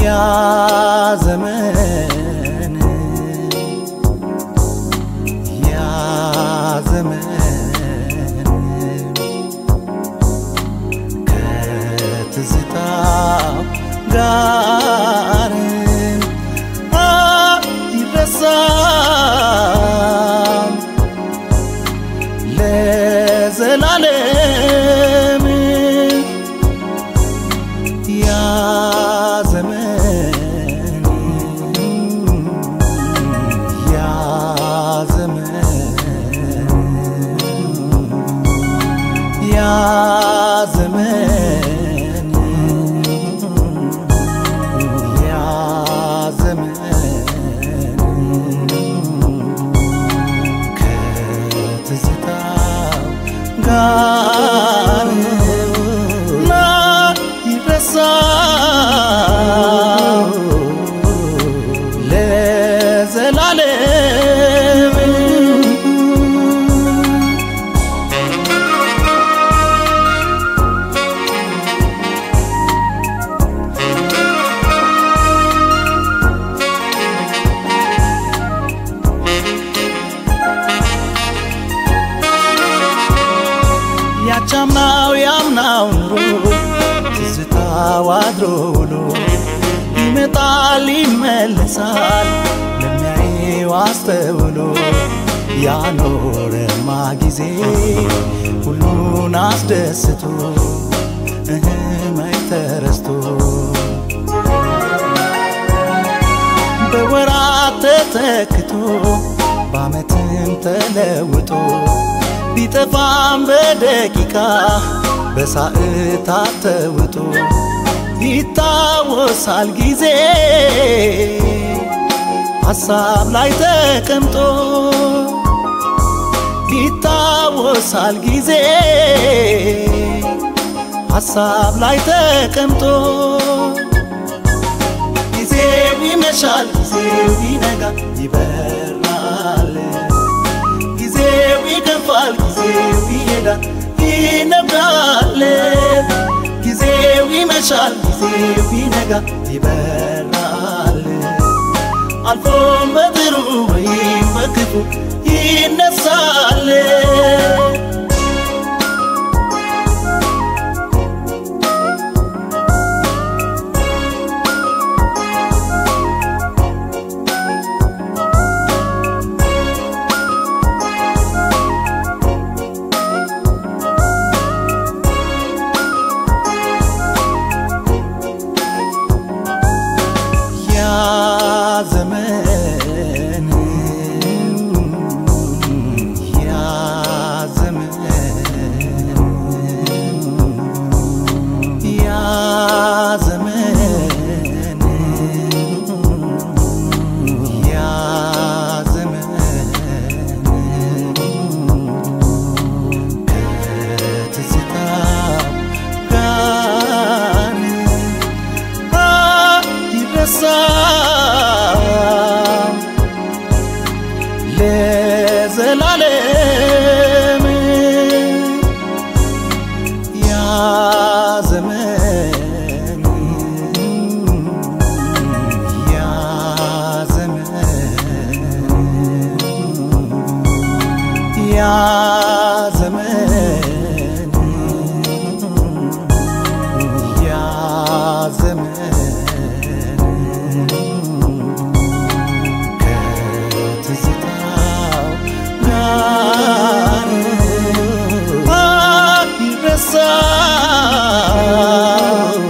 ያ ዘመን ያ ዘመን ከትዝታው ጋር አይረሳም ለዘላለም ያ ዘመን ያ ዘመን ያ ዘመን ያ ዘመን ከትዝታው ጋር ላይረሳ ለዘላለም ያቻምናው ያምናው ኑሮ ትዝታው አድሮ ውሎ ይመጣል ይመለሳል ለሚያየው አስተውሎ ያኖረማ ጊዜ ሁሉን አስደስቶ እህመይ ተረስቶ በወራት ተተክቶ በዓመትም ተለውጦ ቢጠፋም በደቂቃ በሰዓታት ተውጦ ይታወሳል ጊዜ ሐሳብ ላይ ተቀምጦ ይታወሳል ጊዜ ሐሳብ ላይ ተቀምጦ ጊዜው ይመሻል ጊዜው ይነጋል ይበራል ጊዜው ይገፋል ጊዜው ይሄዳል ይነጋል ጊዜው ይመሻል ጊዜው ይነጋል ይበራል አልፎም በጥሩ ወይም በክፉ ይነሳል ያ ዘመን ያ ዘመን ያ ዘመን ያ ዘመን ከትዝታው ጋር አይረሳም ለዘላለም ያ ዘመን ያ ዘመን ያ ዘመን ያ ዘመን ከትዝታው ጋር አይረሳም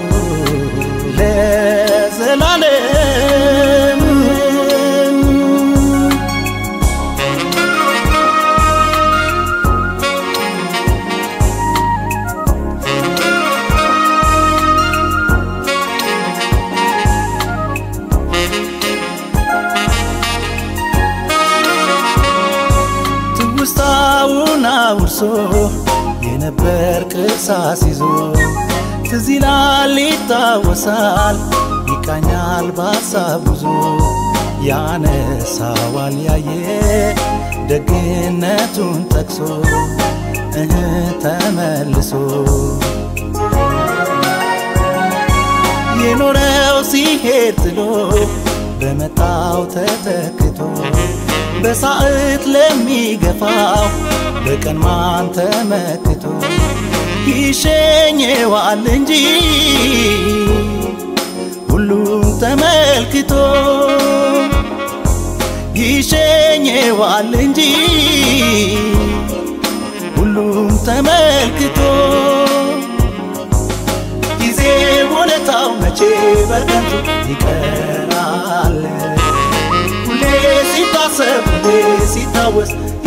ለዘላለም ትውስታውን አውርሶ የነበር ቅርሳስ ይዞ ትዝ ይላል ይታወሳል ይቃኛል በሀሳብ ጉዞ ያነሳዋል ያየ ደግነቱን ጠቅሶ እህ ተመልሶ የኖረው ሲ ሊሄድ ጥሎ በመጣው ተተክቶ በሳዕት ለሚገፋው በቀን ማን ተመክቶ ይሸኘዋል እንጂ ሁሉም ተመልክቶ ይሸኘዋል እንጂ ሁሉም ተመልክቶ ጊዜ ውለታው መቼ በከንቱ ይቀራል ሁሌ ሲታሰብ ሁሌ ሲታወስ